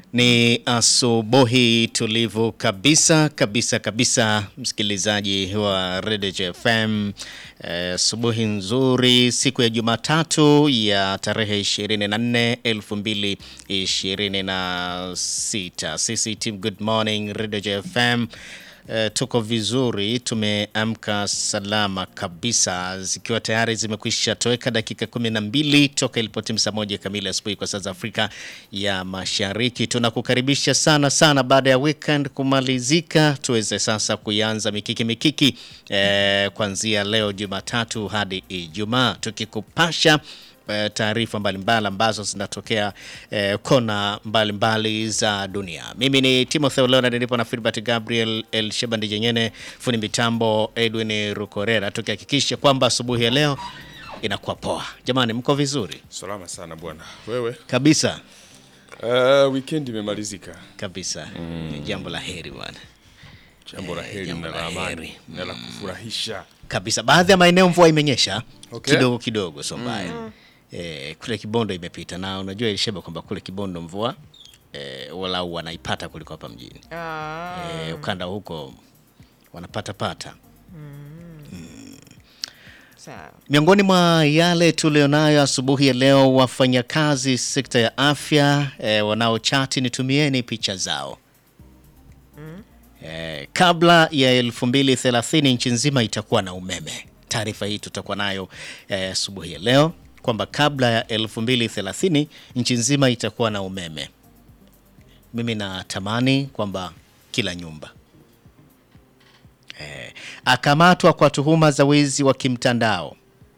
Ni asubuhi tulivu kabisa kabisa kabisa, msikilizaji wa Radio FM. Asubuhi nzuri, siku ya Jumatatu ya tarehe 24 2026. Sisi team Good Morning Radio FM Uh, tuko vizuri, tumeamka salama kabisa, zikiwa tayari zimekwisha toweka dakika kumi na mbili toka ilipotimu saa moja kamili asubuhi kwa saa za Afrika ya Mashariki. Tunakukaribisha sana sana, baada ya weekend kumalizika, tuweze sasa kuianza mikiki mikiki eh, kuanzia leo Jumatatu hadi Ijumaa tukikupasha taarifa mbalimbali ambazo zinatokea eh, kona mbalimbali za dunia. Mimi ni Timothy Leonard, nipo na Filbert Gabriel El Shebandi Jenyene, fundi mitambo Edwin Rukorera, tukihakikisha kwamba asubuhi ya leo inakuwa poa. Jamani, mko vizuri Salama sana bwana. Wewe? kabisa Uh, weekend imemalizika. kabisa, ni jambo la heri bwana Jambo la heri jambo na la la amani heri. na la kufurahisha. kabisa. Baadhi ya maeneo mvua imenyesha Okay. kidogo kidogo, sio mbaya eh, kule Kibondo imepita, na unajua ilisheba kwamba kule Kibondo mvua eh, walau wanaipata kuliko hapa mjini eh, ukanda huko wanapata pata. Sawa. Miongoni mwa yale tulionayo asubuhi ya leo, wafanyakazi sekta ya afya eh, wanaochati, nitumieni picha zao eh, kabla ya 2030 nchi nzima itakuwa na umeme. Taarifa hii tutakuwa nayo eh, asubuhi ya leo kwamba kabla ya 2030 nchi nzima itakuwa na umeme. Mimi natamani kwamba kila nyumba eh, akamatwa kwa tuhuma za wizi wa kimtandao.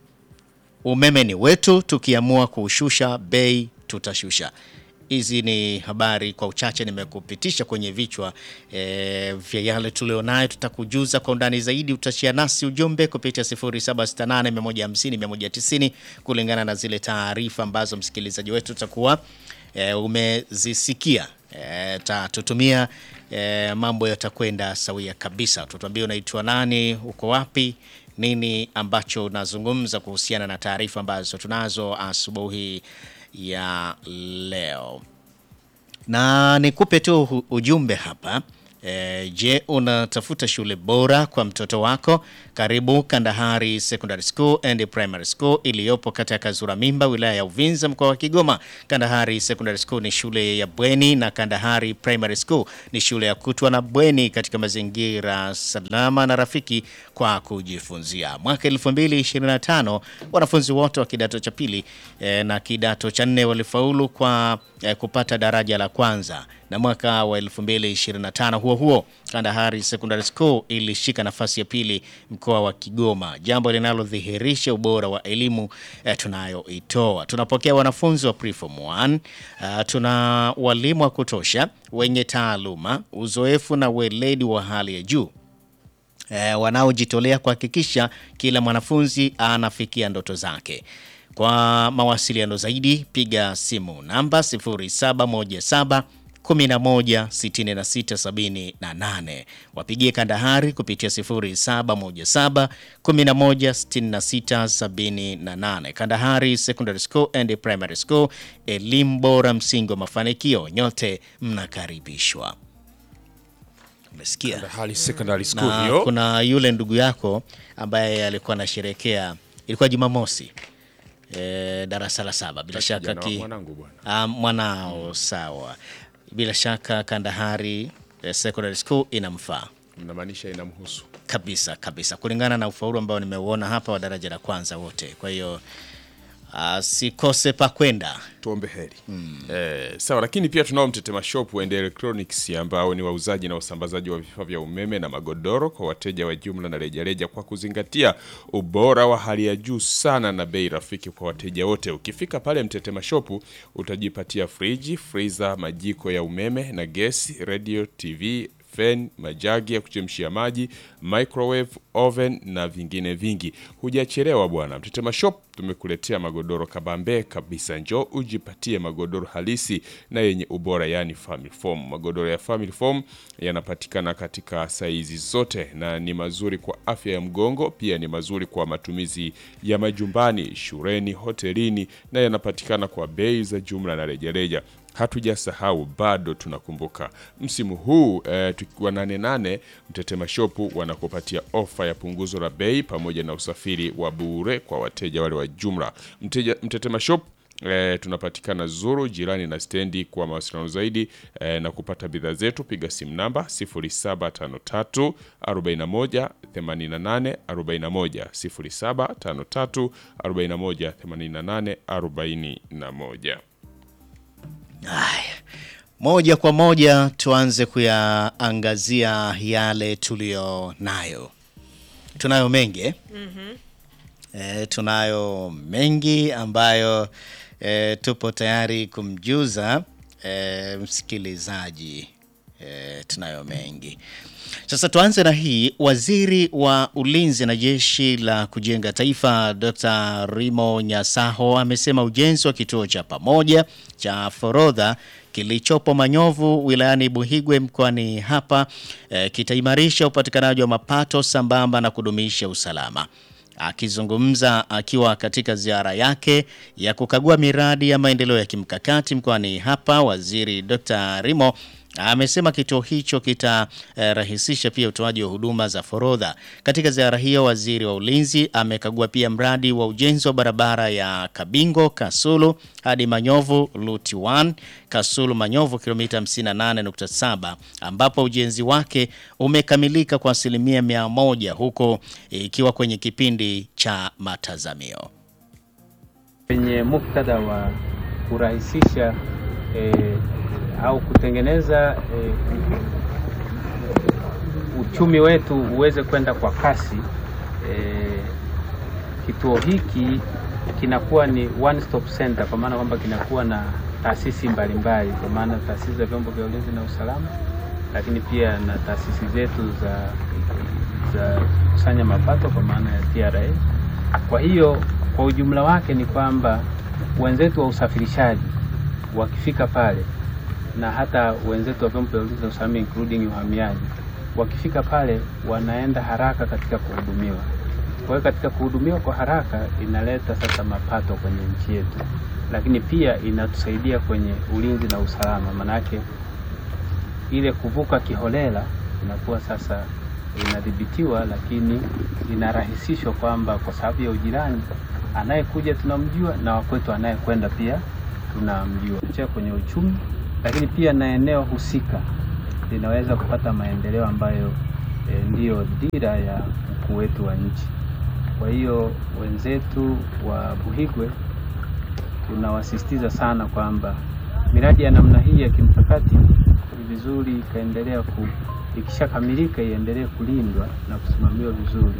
Umeme ni wetu, tukiamua kuushusha bei tutashusha. Hizi ni habari kwa uchache nimekupitisha kwenye vichwa e, vya yale tulionayo. Tutakujuza kwa undani zaidi, utashia nasi ujumbe kupitia 0768150190 kulingana na zile taarifa ambazo msikilizaji wetu utakuwa e, umezisikia. E, tatutumia e, mambo yatakwenda sawia kabisa. Tutuambie unaitwa nani, uko wapi, nini ambacho unazungumza kuhusiana na taarifa ambazo tunazo asubuhi ya leo na nikupe tu hu- ujumbe hapa e, je, unatafuta shule bora kwa mtoto wako? Karibu Kandahari Secondary School and Primary School iliyopo kata ya Kazura Mimba, wilaya ya Uvinza, mkoa wa Kigoma. Kandahari Secondary School ni shule ya bweni na Kandahari Primary School ni shule ya kutwa na bweni katika mazingira salama na rafiki kwa kujifunzia. Mwaka 2025 wanafunzi wote wa kidato cha pili eh, na kidato cha nne walifaulu kwa eh, kupata daraja la kwanza na mwaka wa 2025 huo huo Kandahari Secondary School ilishika nafasi ya pili mkoa wa Kigoma, jambo linalodhihirisha ubora wa elimu eh, tunayoitoa. Tunapokea wanafunzi wa preform 1 uh, tuna walimu wa kutosha wenye taaluma, uzoefu na weledi wa hali ya juu eh, wanaojitolea kuhakikisha kila mwanafunzi anafikia ndoto zake. Kwa mawasiliano zaidi piga simu namba 0717 11 66 78. Wapigie Kandahari kupitia 0717 11 66 78. Kandahari Secondary School and Primary School, elimu bora, msingi wa mafanikio. Nyote mnakaribishwa. Umesikia? Kandahari Secondary School na hiyo. kuna yule ndugu yako ambaye alikuwa anasherekea, ilikuwa Jumamosi e, darasa la saba bila shaka Kijana wa ki, mwanangu bwana. ah, mwanao sawa, bila shaka Kandahari eh, Secondary School inamfaa Mnamaanisha inamhusu. kabisa kabisa, kulingana na ufaulu ambao nimeuona hapa wa daraja la kwanza wote. Kwa hiyo asikose pa kwenda. Tuombe heri. Eh, sawa lakini pia tunao Mtetema Shop and Electronics ambao ni wauzaji na usambazaji wa vifaa vya umeme na magodoro kwa wateja wa jumla na rejareja kwa kuzingatia ubora wa hali ya juu sana na bei rafiki kwa wateja wote. Ukifika pale Mtetema Shop utajipatia friji, freezer, majiko ya umeme na gesi, radio, TV, fan, majagi ya kuchemshia maji, microwave, oven na vingine vingi. Hujachelewa bwana. Mtetema Shop tumekuletea magodoro kabambe kabisa. Njoo ujipatie magodoro halisi na yenye ubora, yani family foam. Magodoro ya family foam yanapatikana katika saizi zote na ni mazuri kwa afya ya mgongo, pia ni mazuri kwa matumizi ya majumbani, shuleni, hotelini na yanapatikana kwa bei za jumla na rejareja. Hatujasahau, bado tunakumbuka msimu huu eh, tukiwa nane nane, Mtetema Shop wanakupatia ofa ya punguzo la bei pamoja na usafiri wa bure kwa wateja wale wa jumla. Mteja, Mtetema Shop E, tunapatikana Zuru jirani na stendi. Kwa mawasiliano zaidi e, na kupata bidhaa zetu piga simu namba 0753 41 88 41 0753 41 88 41. Haya, moja kwa moja tuanze kuyaangazia yale tuliyo nayo. Tunayo mengi eh? E, tunayo mengi ambayo e, tupo tayari kumjuza e, msikilizaji e, tunayo mengi. Sasa tuanze na hii. Waziri wa Ulinzi na Jeshi la Kujenga Taifa Dr. Rimo Nyasaho amesema ujenzi wa kituo cha pamoja cha forodha kilichopo Manyovu wilayani Buhigwe mkoani hapa e, kitaimarisha upatikanaji wa mapato sambamba na kudumisha usalama. Akizungumza akiwa katika ziara yake ya kukagua miradi ya maendeleo ya kimkakati mkoani hapa, waziri Dr. Rimo amesema kituo hicho kitarahisisha eh, pia utoaji wa huduma za forodha. Katika ziara hiyo, waziri wa ulinzi amekagua pia mradi wa ujenzi wa barabara ya Kabingo Kasulu hadi Manyovu Luti 1 Kasulu Manyovu kilomita 58.7 ambapo ujenzi wake umekamilika kwa asilimia mia moja huko ikiwa kwenye kipindi cha matazamio. Kwenye muktadha wa kurahisisha eh, au kutengeneza eh, uchumi wetu uweze kwenda kwa kasi eh, kituo hiki kinakuwa ni one stop center, kwa maana kwamba kinakuwa na taasisi mbalimbali, kwa maana taasisi za vyombo vya ulinzi na usalama, lakini pia na taasisi zetu za za kusanya mapato kwa maana ya TRA. Kwa hiyo kwa ujumla wake ni kwamba wenzetu wa usafirishaji wakifika pale na hata wenzetu wa vyombo vya ulinzi na usalama including uhamiaji wakifika pale wanaenda haraka katika kuhudumiwa. Kwa hiyo katika kuhudumiwa kwa haraka inaleta sasa mapato kwenye nchi yetu, lakini pia inatusaidia kwenye ulinzi na usalama, manake ile kuvuka kiholela inakuwa sasa inadhibitiwa, lakini inarahisishwa kwamba kwa sababu ya ujirani, anayekuja tunamjua na wakwetu anayekwenda pia tunamjua cha kwenye uchumi, lakini pia na eneo husika linaweza kupata maendeleo ambayo e, ndiyo dira ya mkuu wetu wa nchi. Kwa hiyo wenzetu wa Buhigwe tunawasisitiza sana kwamba miradi ya namna hii ya kimkakati ni vizuri ikaendelea ku, ikishakamilika iendelee kulindwa na kusimamiwa vizuri.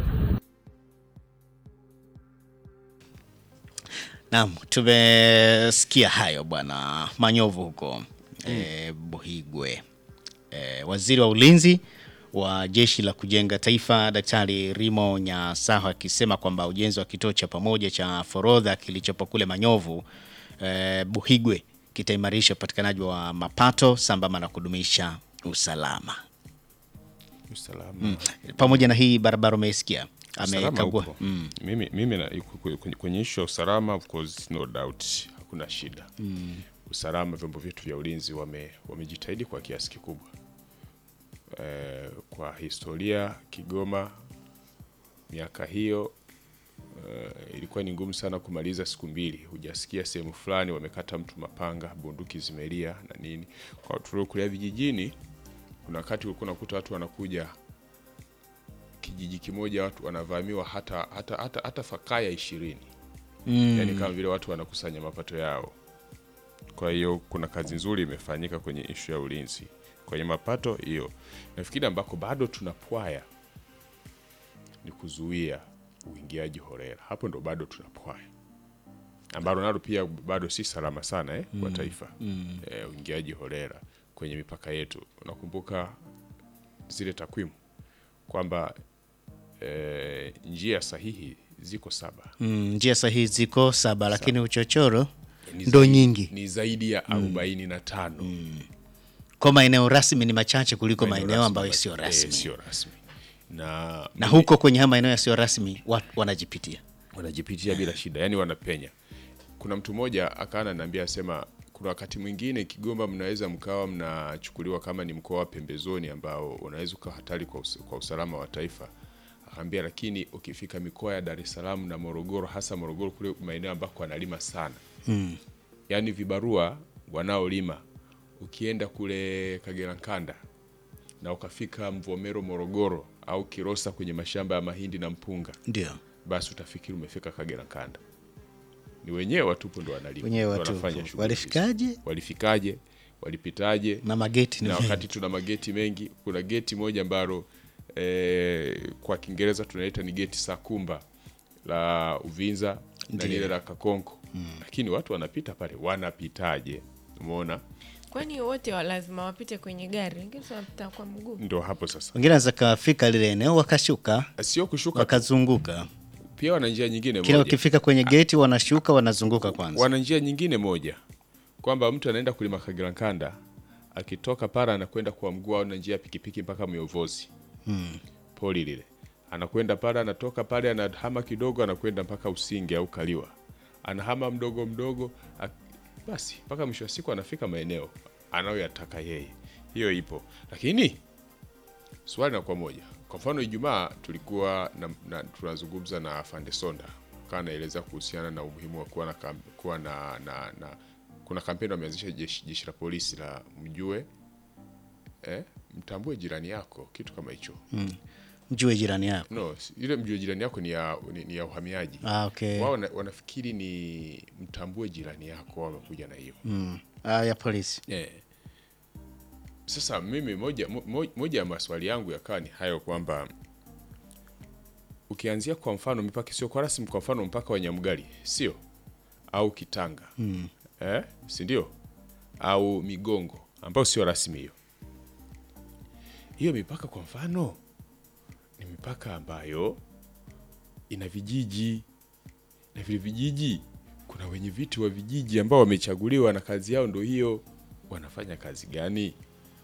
Naam, tumesikia hayo bwana Manyovu huko e, Buhigwe. E, waziri wa ulinzi wa jeshi la kujenga taifa Daktari Rimo Nyasaho akisema kwamba ujenzi wa kituo cha pamoja cha forodha kilichopo kule Manyovu e, Buhigwe kitaimarisha upatikanaji wa mapato sambamba na kudumisha usalama. Usalama. Mm. Pamoja na hii barabara umeisikia Usalama amekagua upo. Mimi, mimi na, kwenye- kwenye ishu ya usalama of course no doubt hakuna shida usalama, vyombo vyetu vya ulinzi wame- wamejitahidi kwa kiasi kikubwa. Eh, kwa historia Kigoma miaka hiyo eh, ilikuwa ni ngumu sana kumaliza siku mbili, hujasikia sehemu fulani wamekata mtu mapanga, bunduki zimelia na nini. Kwa tuliokulia vijijini, kuna wakati ulikuwa unakuta watu wanakuja kijiji kimoja watu wanavamiwa hata hata hata, hata fakaya ishirini Mm. yani kama vile watu wanakusanya mapato yao. Kwa hiyo kuna kazi nzuri imefanyika kwenye ishu ya ulinzi kwenye mapato hiyo. Nafikiri ambako bado tunapwaya ni kuzuia uingiaji holela, hapo ndo bado tunapwaya, ambalo nalo pia bado si salama sana eh, kwa taifa eh, uingiaji holela kwenye mipaka yetu. Unakumbuka zile takwimu kwamba eh, njia sahihi ziko saba Mm, njia sahihi ziko saba, lakini uchochoro Ni ndo zaidi- nyingi. ni zaidi ya arobaini na tano Kwa maeneo rasmi ni machache kuliko maeneo rasmi ambayo ma- sio eh, rasmi. sio rasmi na, Na mimi- huko kwenye haya maeneo yasiyo rasmi watu wanajipitia. wanajipitia bila shida, yani wanapenya. Kuna mtu mmoja akawa ananiambia asema, kuna wakati mwingine Kigoma mnaweza mkawa mnachukuliwa kama ni mkoa wa pembezoni ambao unaweza ukawa hatari kwa, us kwa usalama wa taifa. Akaambia lakini ukifika mikoa ya Dar es Salaam na Morogoro, hasa Morogoro kule maeneo ambako wanalima sana Mm. yaani vibarua wanaolima, ukienda kule Kagera Nkanda na ukafika Mvomero Morogoro au Kilosa kwenye mashamba ya mahindi na mpunga Ndio. basi utafikiri umefika Kagera Nkanda. Ni wenyewe watupu ndo wanalima, Wenyewe ndo watupu. wanafanya shughuli Walifikaje? hizo. Walifikaje? Walipitaje? Na mageti ni na mengi. wakati tuna mageti mengi, kuna geti moja ambalo eh, kwa Kiingereza tunaita ni geti Sakumba la Uvinza na Ndiyo. lile la Kakonko lakini watu wanapita pale, wanapitaje? Umeona, Kwani wote wa lazima wapite kwenye gari, wengine si wanapita kwa mguu. ndo hapo sasa, Wengine wanaweza kafika lile eneo wakashuka sio kushuka tu, wakazunguka. pia wana njia nyingine Kila moja wakifika kwenye geti wanashuka wanazunguka kwanza. wana njia nyingine moja kwamba mtu anaenda kulima Kagera Nkanda akitoka para anakwenda kwa mguu au na njia ya pikipiki mpaka Myovozi poli lile, anakwenda pale, anatoka pale, anahama kidogo, anakwenda mpaka Usinge au Kaliwa, anahama mdogo mdogo, ak- basi mpaka mwisho wa siku anafika maeneo anayoyataka yeye. Hiyo ipo, lakini swali na kwa moja, kwa mfano Ijumaa tulikuwa na, na, tunazungumza na afande Sonda kaa anaeleza kuhusiana na umuhimu wa kuwa na, kam, kuwa na, na, na kuna kampeni wameanzisha jeshi, jeshi la polisi la mjue eh, mtambue jirani yako, kitu kama hicho Mjue jirani yako. no, si- ile mjue jirani yako ni ya, ni, ni ya uhamiaji Ah, okay. wao wana, wanafikiri ni mtambue jirani yako, wao wamekuja na hiyo Mm. Ah, ya polisi. Eh. Sasa mimi moja, mo- mo- moja ya maswali yangu yakawa ni hayo kwamba ukianzia kwa mfano mipaka sio kwa rasmi, kwa mfano mpaka wa Nyamgari sio au Kitanga mm. eh, si ndio? Au Migongo ambayo sio rasmi hiyo. Hiyo mipaka kwa mfano ni mipaka ambayo ina vijiji na vile vijiji kuna wenye viti wa vijiji ambao wamechaguliwa na kazi yao ndo hiyo. Wanafanya kazi gani?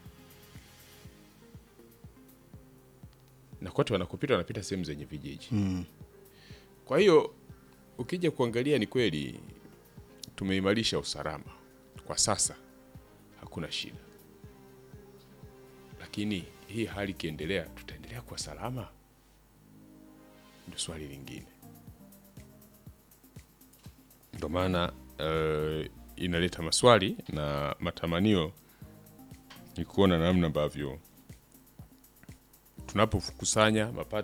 na kote wanakopita wanapita sehemu zenye vijiji Mm. kwa hiyo ukija kuangalia ni kweli tumeimarisha usalama kwa sasa, hakuna shida, lakini hii hali ikiendelea, tutaendelea kuwa salama? Ndio swali lingine. Ndio maana eh, inaleta maswali na matamanio ni kuona namna ambavyo tunapokusanya mapato